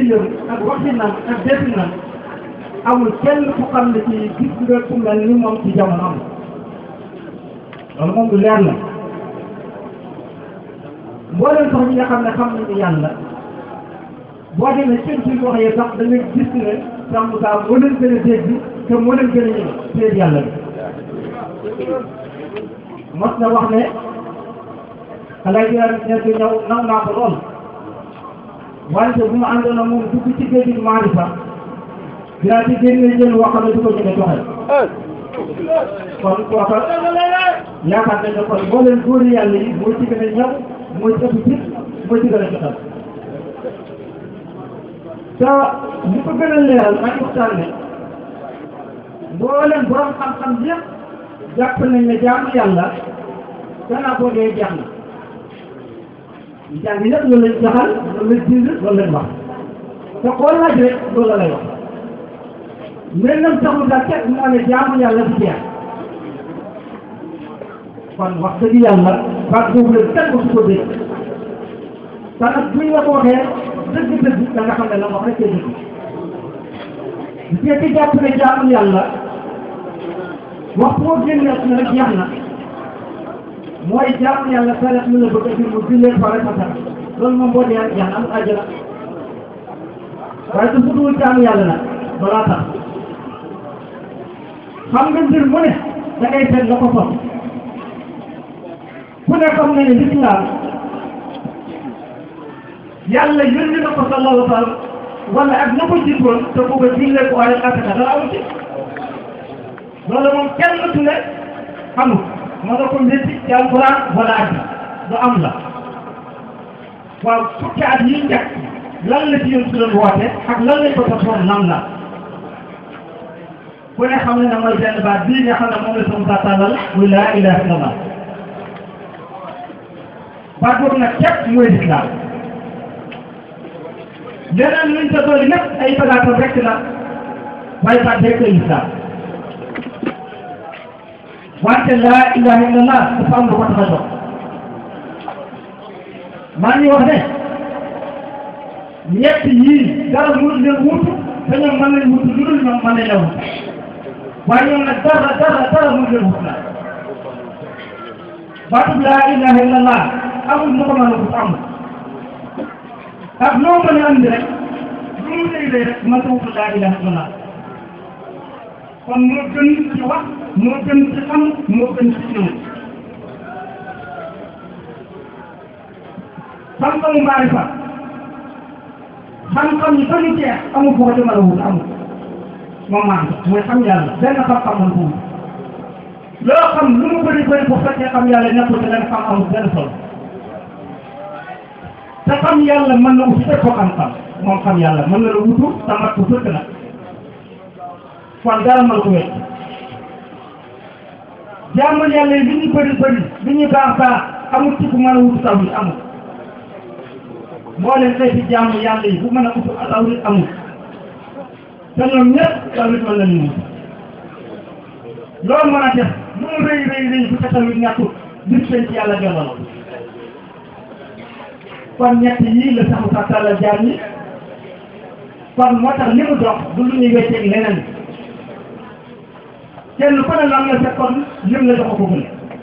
liggéeyam ak waxinam ak definam amul kenn ku xam ne ci gis nga ku mel ni moom ci jamono am loolu moom du leer la mbooleem sax ñi nga xam ne xam nañu yàlla boo demee seen suñ waxee sax da nga gis ne sax Moussa moo leen gën a dégg te moo leen gën a ñëw seen yàlla bi mos na wax ne xale yi nekk ñëw naw naa ko lool wante bu ma àndoon ak moom dugg ci géej gi maarifa dinaa ci génne jën woo xam ne du ko ñëwee joxe kon kooka yaakaar nañ ne kon boo leen góor yàlla yi moo ci gën a ñëw moo ci ëpp fit moo ci gën a jotal te li ko gën a leeral maa ngi waxtaan ne mbooleem borom xam-xam yëpp jàpp nañ ne jaamu yàlla gannaaw boo dee jeex na jàng yëpp loolu lañ jaxal loolu lañ bind loolu lañ wax te koo laaj rek loolu la lay wax mel nam taxul daal kenn moo ne jaamu yàlla du jeex kon wax dëgg yàlla baat boobu la kenn ko su ko dégg te nag buñ la ko waxee dëgg-dëgg da nga xam ne la wax rek dëgg bu fekkee jàpp ne jaamu yàlla wax boo génnee na rek jeex na mooy jaamu yàlla saret lu la bëgg a jur mu jullee fa rek fa sax loolu moom boo dee jeex na am àjjana waaye su futuwul jaamu yàlla nag balaa tax xam nga mbir mu ne da ngay seet la ko sos ku ne xam ne ne lislaam yàlla yónni na ko sallallahu alayhi wa sallam wala ak na ko jiitoon te booba jullee ko waaye asaka dara amu ci loolu moom kenn tu ne xamul ma nga ko métti ci alquran wala ak du am la waaw fukki at yi njëkk lan la ci yoon su doon woote ak lan lañ ko topoon nan la ku ne xam ne ne mooy benn baat bii nga xam ne moom la sama saa tàllal muy laa ilaha illallah baat boobu nag képp mooy lislaam leneen luñ sa doon lépp ay bagaatam rek la waaye baat rek la lislaam wante laa ilaha illallah dafa am lu ko tax a jox maa ngi wax ne ñett yii dara mënul leen wutu te ñoom mën nañ wutu lu dul ñoom mën nañ la wut waaye ñoom nag dara dara dara mënul leen wut la baatub laa ilaha illallah amul mu ko mën a wut amul ak loo mën a andi rek lu mu lay lay rek mën a wut laa ilaha illallah kon moo gën ci wax moo gën ci xam moo gën ci ñëw xam-xamu maarifa xam-xam yi ba ñu jeex amul foo ko ci mën a wut amul moom maa ngi mooy xam yàlla benn xam-xam man ko wut loo xam lu mu bëri bëri bu fekkee xam yàlla nekkul te leen xam amul benn solo te xam yàlla mën na uti ko xam-xam moom xam yàlla mën na la wutu te mat ko sëkk nag kon dara mën ko wecc jaamu yàlla yi li ñu bëri bëri li ñu baax baax amul ci ku mën a wutu taw yi amul moo leen xeeti jaamu yàlla yi bu mën a utu taw yi amul te ñoom ñëpp taw it mën nañu wut loolu mën a def lu mu rëy rëy rëy bu ca tamit ñàkkut bis seen ci yàlla delloo kon ñett yii la saxu sa tàlla jaam yi kon moo tax li mu dox du lu ñuy wecceeg leneen kenn ku ne lam la fekkoon lim la jox ko gën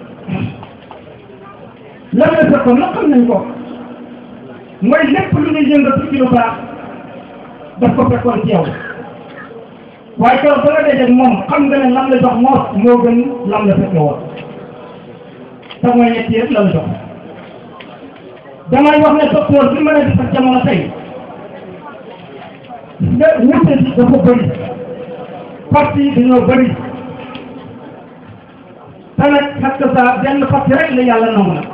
lam la fekkoon nag xam nañ ko mooy lépp lu ñuy yëngatu ci lu baax daf ko fekkoon ci yow waaye keroog ba nga dajeeg moom xam nga ne lam la jox moos moo gën lam la fekke woon te mooy ñett yëpp la la jox damay wax ne docteur bi mën a def ak jamono tey nga wute si dafa bëri parti yi dañoo bëri te nag xas que ça benn parti rek la yàlla nangu na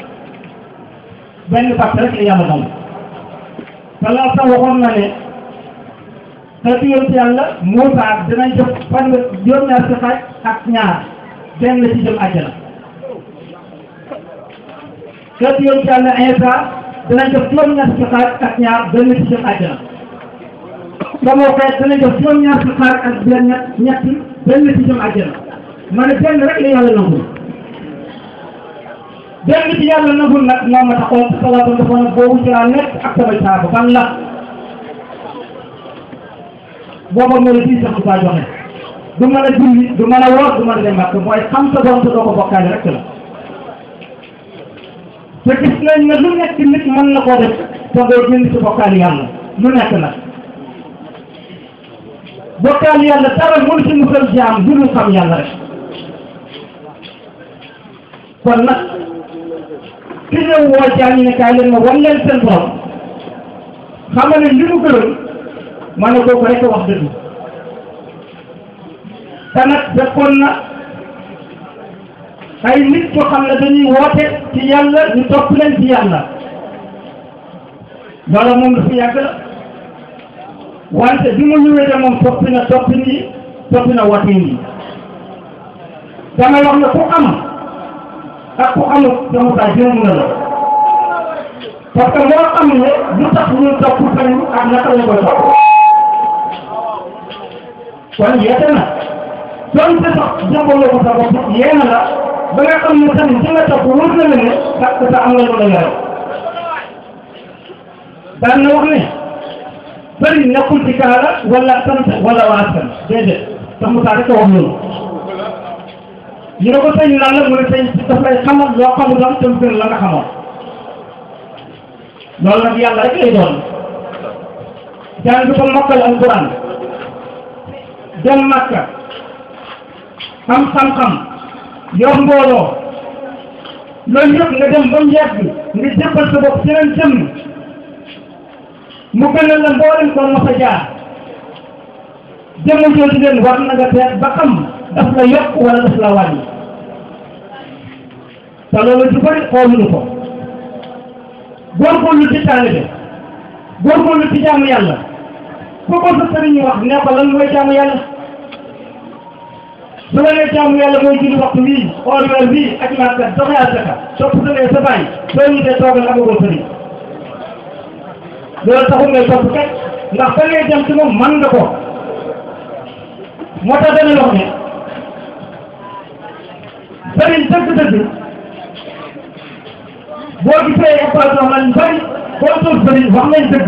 benn parti rek la yàlla nangu te laa sax waxoon na ne te di yonent yàlla Muusa dinañ def fan juróom-ñaar si xaaj ak ñaar benn ci jëm àjjana te di yonent yàlla Iisa dinañ def juróom-ñaar si xaaj ak ñaar benn ci jëm àjjana sama xeet dinañ def juróom-ñaar si xaaj ak benn ñett benn ci jëm àjjana ma ne benn rek la yàlla nangul benn ci yàlla nangul nag moom ma taxoon salaatu dafa nag boobu ci laa nekk ak samay saaba ban la booba moo la fii sax saa joxe du mën a julli du mën a woor du mën a dem màkk mooy xam sa doom te doo ko bokkaale rek la te gis nañ ne lu nekk nit mën na koo def te doo génn ci bokkaale yàlla lu nekk nag bokkaale yàlla dara mënu ci musal jaam du lu xam yàlla rek kon nag ki ñëw woo jaam yi ne kaay leen ma wan leen seen borom xam ne li mu gërëm ma ne kooku rek wax dëgg te nag fekkoon na ay nit yoo xam ne dañuy woote ci yàlla ñu topp leen ci yàlla loola moom dafa yàgg la wante bi mu ñëwee de moom toppi na toppi nii toppi na woote yi damay wax ne ku am ak ku amut dama saa jëm na la parce que moo xam ne lu tax ñu topp sëriñ ak naka la koy topp kon yeete na donte sax jàmbaloo ko sa bopp yéena la ba nga xam ne sëriñ si nga topp wóor na la ne parce que am na lu la yore daan na wax ne sëriñ nekkul ci kaala wala sant wala waa askan déedéet sax mu saa rek a wax loolu ñu ne ko sëñ lan la mu ne sëñ daf lay xamal loo xamul am te mu gën la nga xamoon loolu nag yàlla rek lay doon jàng ko mokkal alquran dem Makka am xam-xam yor mbooloo loolu yëpp nga dem ba mu yàgg nga jëppal sa bopp ci leen jëmm mu gënal la mboolem ko mos a jaar jëmm jooju leen war na nga seet ba xam daf la yokk wala daf la wàññi te loolu ju bëri xooluñu ko góorgóorlu ci taalibe góorgóorlu ci jaamu yàlla ku ko sa sëriñ wax ne ko lan mooy jaamu yàlla su la nee jaamu yàlla mooy julli waxtu wii or weer wii ak maaka doxe asaka topp sa nee sa bàyyi soo ñu dee toogal amagoo sëriñ loolu taxul ngay topp kat ndax ba ngay dem ci moom man nga ko moo tax dana wax ne sëriñ dëgg-dëgg boo gisee émission lañ bari boo toog sëriñ wax nañ dëgg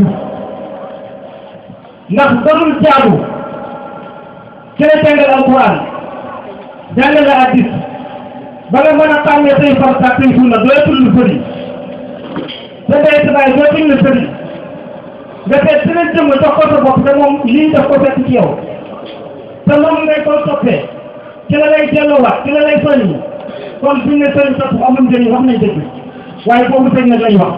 ndax darul jaaru ci la jàngal alquran jàngal hadis ba nga mën a xàmmee say farata ak say sunna dootul lu sëriñ te day tabaay dootul lu sëriñ nga seet si leen jëm jox ko sa bopp te moom lii daf ko fekk ci yow te moom ngay ko toppee ci la lay delloowaat ci la lay soññi kon fi ne sëriñ topp amul njëriñ wax nañ dëgg waaye boobu sëñ nag lañ wax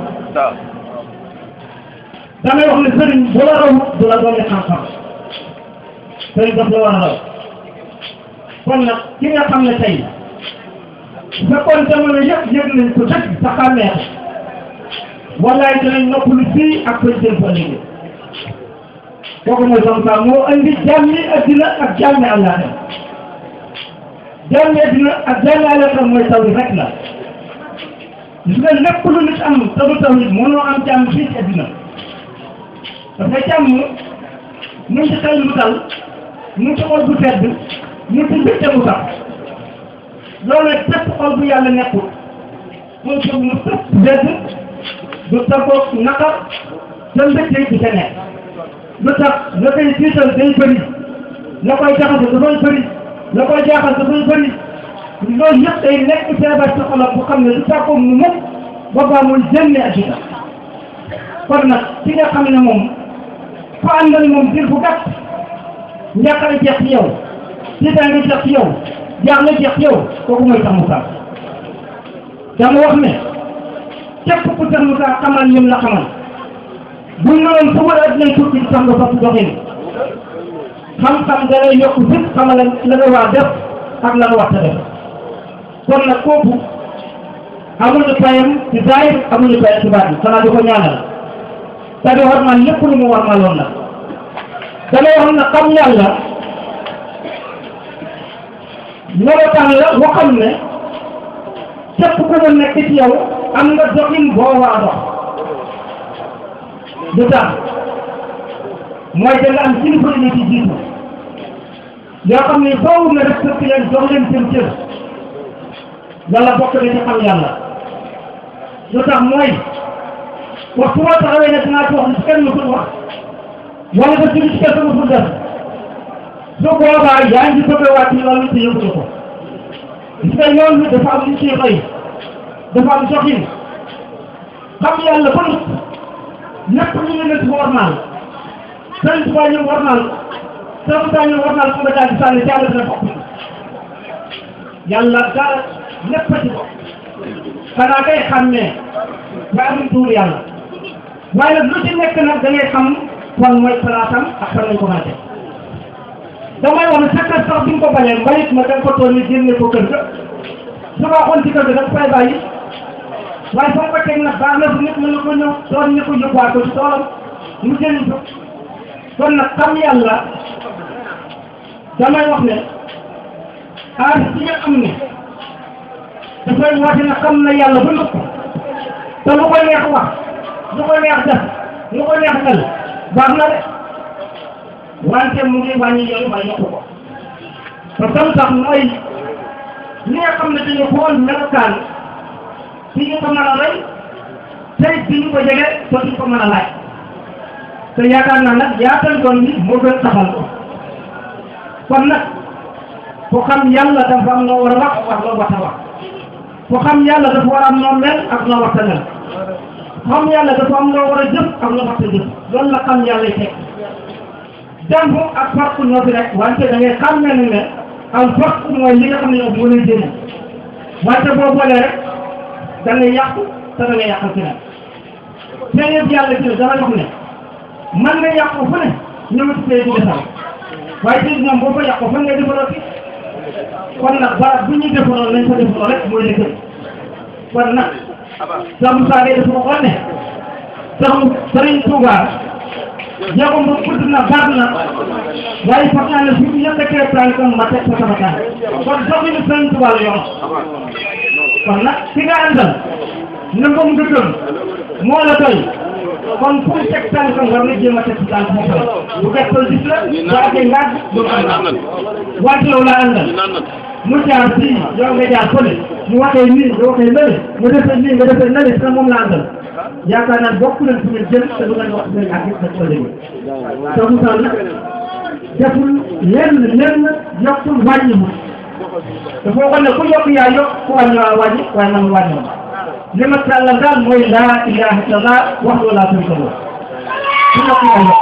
damay wax ne sëriñ bu la raw du la doon xam-xam sëriñ daf la war a raw kon nag ki nga xam ne tey bu fekkoon jamono yëpp yëg nañ ko dëgg sa xàmmee ko wallaay dinañ noppalu fii ak koy jëm fa liggéey kooku mooy som sa moo andi jàmmi addina ak jàmmi àllaaxira jàmmi addina ak jàmmi àllaaxira mooy taw rek la gis nga lépp lu nit am te du tawhid mënoo am jàmm fii ci addina dafay jàmm mu ngi ci xel mu dal mu ngi ci xol bu sedd mu ngi ci mbégte mu sax loolu nag bépp xol bu yàlla nekkul mu ci mu tëpp sedd du tàggoog naqar te mbégte du ca nekk lu tax la koy tiital day bëri la koy jaxase dafay bëri la koy jaaxal dafay bëri loolu yëpp day nekk feebar ci xolam bu xam ne du tàggoog mu mukk boobaa muy génne addina kon nag ki nga xam ne moom ku àndal moom diir bu gàtt njàqare jeex ci yow tiitaange jeex ci yow jaaxle jeex ci yow kooku mooy sax Moussa dama wax ne képp ku sax Moussa xamal ñun la xamal bu ñu mënoon fu war a dinañ tukki sax nga fas doxin xam-xam da lay yokk fit xamal la nga war a def ak la nga war a def kon nag kooku amuñu payam ci zaahir amuñu payam ci baatin xanaa di ko ñaanal te di war man lépp lu mu war ma loon nag damay wax ne xam yàlla melokaan la boo xam ne képp ku mu nekk ci yow am nga doxin boo war a dox lu tax mooy da nga am kilifa yu ci jiitu yoo xam ne foofu nga respecté leen jox leen seen cër yàlla bokk na ci xam yàlla lu tax mooy waxtu boo taxawee ne dinaa ci wax li kenn mësul wax wala nga jóge ci kenn mësul def su boobaa yaa ngi bëgg a wàcc loolu te yëngu ko gis nga yoon bi dafa am lu ciy xëy dafa am soxin xam yàlla ba nut lépp lu ñu nekk war naal sëñ Tuubaa ñu war naal sëñ Tuubaa ñu war naal fu nga daal di sànni ci yàlla dina bokk yàlla dara lépp a ci bokk xanaa kay xam ne waaye amul tuur yàlla waaye nag lu ci nekk nag da ngay xam fan mooy palaatam ak fan lañ ko mën a teg damay wax ne sa kër sax bi nga ko bañee mbalit ma da nga ko toll ni génne ko kër ga su baaxoon ci kër ga da nga fay bàyyi waaye foo ko teg nag baax na bu nit mën na ko ñëw doon ñu ko yóbbuwaat ko ci toolam mu jëriñ ko kon nag xam yàlla damay wax ne aar ci nga xam ne dafay woote na xam na yàlla ba nëpp te lu ko neex wax lu ko neex def lu ko neex mel baax na de wante mu ngi wàññi yoon ba yokku ko te tam sax mooy li nga xam ne dañu xool melokaan ci ñu ko mën a rey tey ci ñu ko jege te duñ ko mën a laaj te yaakaar naa nag yaatal doon bi moo gën taxal ko kon nag foo xam yàlla dafa am noo war a wax wax loo war a wax foo xam yàlla dafa war a am noo mel ak noo war a mel xam yàlla dafa am noo war a jëf ak noo war a jëf loolu la xam yàlla teg dem ak farku ñoo fi rek wante da ngay xam ne ne al farku mooy li nga xam ne yow moo lay jëriñ wante boo boolee rek da ngay yàqu te da ngay yàqal keneen te yëpp yàlla ci dama wax ne man nga yàqu fu ne ñëw ci pay di defar waaye ci ñoom boo ko yàqu fan ngay defaroo ci kon nag barab bu ñuy defaroo nañ ko defaroo rek mooy dëkk kon nag sa Moussa Gueye dafa waxoon ne sax Sëriñ Touba jéego ba gudd na baax na waaye foog naa ne su ñu yëkkatee tànkam ma teg ko sama tànk kon doxinu Sëriñ Touba la yor kon nag ki nga àndal nangam nga gëm moo la doy kon fu mu teg tànkam war na jéem a teg tànk mu koy bu gëstoo gis la bu àggee ngaaj du àndal wante yow la àndal mu jaar fii yow nga jaar fële mu waxee nii nga waxee nële mu defee nii nga defee nële te moom la àndal yaakaar naa bokk nañ fu ngeen jëm te du ngeen wax fu ngeen àgg ak ko léegi te Moussa nag deful lenn lenn yokkul wàññiwul dafa waxoon ne ku yokk yaa yokk ku wàññi waa wàññi waaye man wàññi ma li ma tàllal daal mooy laa ilaha illallah wax loolu laa tënk ko ku yokk yaa yokk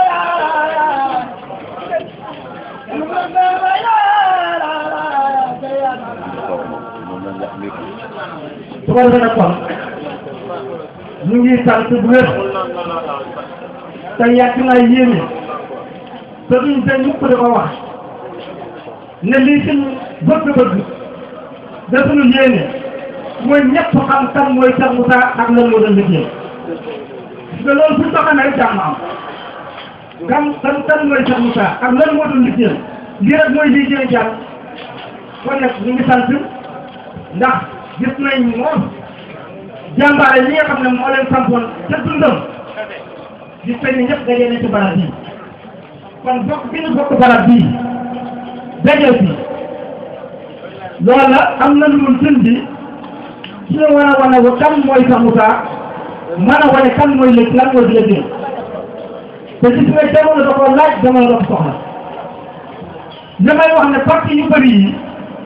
su ko defee nag kon ñu ngi sant bu wér te yàgg naa yéene te duñ te ñëpp di ko wax ne lii suñu bëgg-bëgg da suñu yéene mooy ñëpp xam kan mooy Cheikh Moussa ak lan moo doon liggéey parce que loolu buñ ko xamee rek jàmm am kan kan kan mooy Cheikh Moussa ak lan moo doon liggéey lii rek mooy lii jëlee jàmm kon nag ñu ngi sant ndax gis nañ moom jàmbaare li nga xam ne moo leen sampoon ca dundam gis nañ ne ñëpp dajee nañ ci barab bii kon bokk bi ñu bokk barab bii daje bi loola am na lu mu jën bi ci la war a wane wa kan mooy Cheikh Moussa mën a wane kan mooy léegi lan mooy léegi te gis nga jamono da ko laaj jamono da ko soxla li may wax ne parti yu bëri yi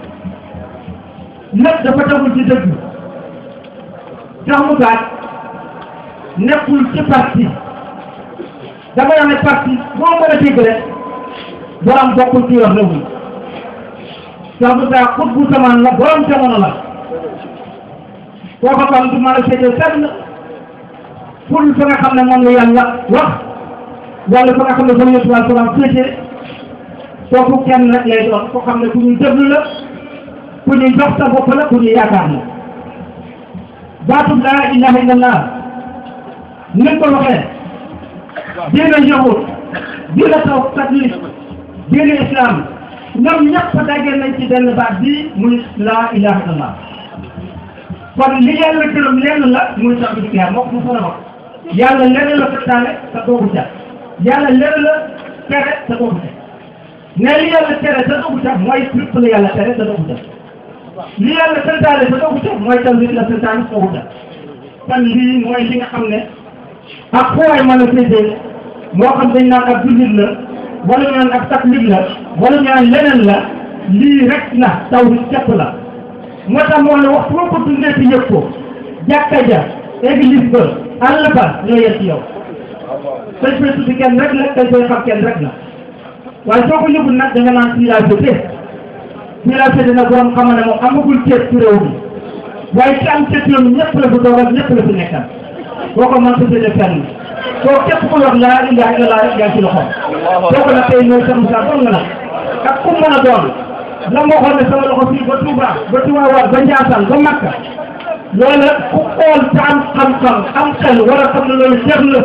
lépp dafa tegul ci dëgg Cheikh Moussa nekkul ci parti dama wax ne parti boo mën a dégg rek borom bokkul ci yor réew mi Cheikh Moussa xut bu samaan la borom jamono la kooku kon du mën a seetee fenn pour fa nga xam ne moom la yàlla wax wala fa nga xam ne fa yëpp waa salaam féete kooku kenn rek lay doon koo xam ne ku ñuy déglu la ku ñuy jox sa bopp la ku ñuy yaakaar la baatub laa ilaha illallah ni ko waxee diine yahud diine taw catholique diine islam ñoom ñëpp daje nañ ci benn baat bii muy laa ilaha illallah kon li yàlla gërëm lenn la muy sax bi yaa moo ko mu fana wax yàlla lenn la santaane te doogu ca yàlla lenn la tere te doogu ca ne li yàlla tere te doogu ca mooy lépp la yàlla tere te doogu ca li yàlla santaane te doogu ca mooy tam li la santaane doogu ca kon lii mooy li nga xam ne ak foo waay mën a féetee moo xam dañ naan ak jullit la wala ñu naan ab catholique la wala ñu naan leneen la lii rek la taw bi képp la moo tax moo ne waxtu boo ko dundee ci yëg ko jàkka ja église ba àll ba ñoo yem ci yow dañ koy tuddi kenn rek la dañ koy xam kenn rek la waaye soo ko yëgul nag da nga naan fii laa féete fii laa féete nag borom xamal ne moom amagul ceeb ci réew mi waaye ci am ceeb yoon ñëpp la fi toogal ñëpp la fi nekkal boo ko mën ko féete fenn soo képp ku wax laa ilaha illallah rek yaa ci loxo soo ko nag tey mooy sa Moussa doon nga nag ak ku mën a doon la moo xool ne sama loxo fii ba Touba ba Tivaouane ba Ndiassane ba Makka loola ku xool te am xam-xam am xel war a xam ne loolu jeex la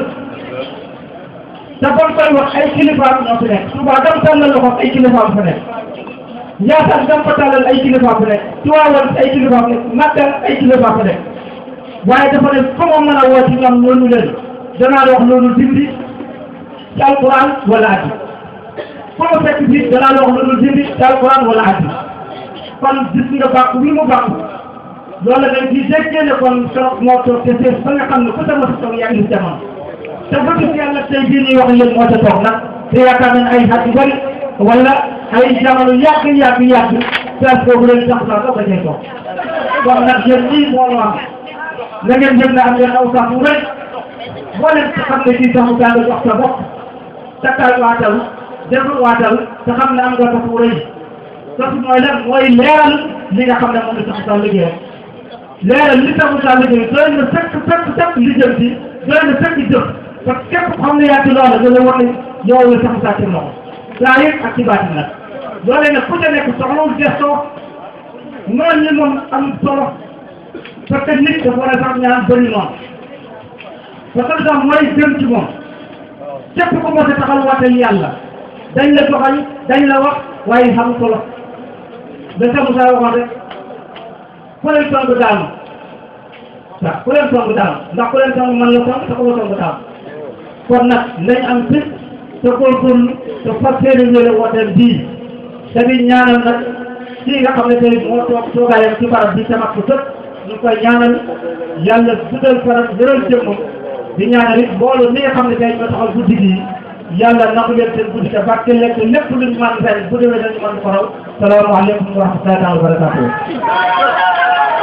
te bon koy wax ay kilifaam ñoo fi nekk Touba dam tàllal loxo ay kilifaam fa nekk Ndiassane dam fa tàllal ay kilifaam fa nekk Tivaouane ay kilifaam nekk Makka ay kilifaam fa nekk waaye dafa ne fa ma mën a woo ci ñoom loolu leen danaa la wax loolu dindi ci alquran wala addi fu ma fekk fii danaa la wax loolu dindi ci alquran wala addi kon gis nga bàq bi mu bàq loolu dañ ciy déggee ne kon keroog moo toog te seen ba nga xam ne ku sama si toog yaa ngi jamono te ba gis yàlla tey jii ñuy wax yéen moo ca toog nag te yaakaar nañ ay xat yu bëri wala ay jamono yàgg yàgg yàgg place boobu leen tax saa doog a cay toog kon nag yéen lii moo ñu am na ngeen yëg ne am ngeen aw sax bu rëy boo leen xam ne kii sax mu daal jox sa bopp takkal waatal deful waatal te xam ne am nga sax bu rëy sax mooy lan mooy leeral li nga xam ne moom la sax sa liggéey leeral li tax sa liggéey doy na fekk fekk fekk li jëm ci doy na fekk jëf parce que képp xam ne yaa ci loola da la wax ne yow la sax saa ci loxo saa yëg ak ci baatin nag loolee nag ku ca nekk soxlawul gestoo noonu ñi moom am solo parce que nit dafa war a sax ñaan bëri noonu parce que sax mooy jëm ci moom képp ku mos a taxal waatal yàlla dañ la joxañ dañ la wax waaye xam solo da sax Moussa waxoon rek ku leen song daanu waaw ku leen song daanu ndax ku leen song man la song te ku ma song daanu kon nag nañ am fit te góorgóorlu te fas yéene wéle wooteel bii te di ñaanal nag kii nga xam ne tey moo toog toogaayam ci barab bi tamat ko tëpp ñu koy ñaanal yàlla guddal faram wéral jëmmam di ñaanal it mbooloo mi nga xam ne tey ñoo taxaw guddi gi yàlla nangu leen seen guddi te barke leen te lépp luñ mën ren bu déwee dañu mën ko raw salaamaaleykum wa rahmatullahi wa barakatuh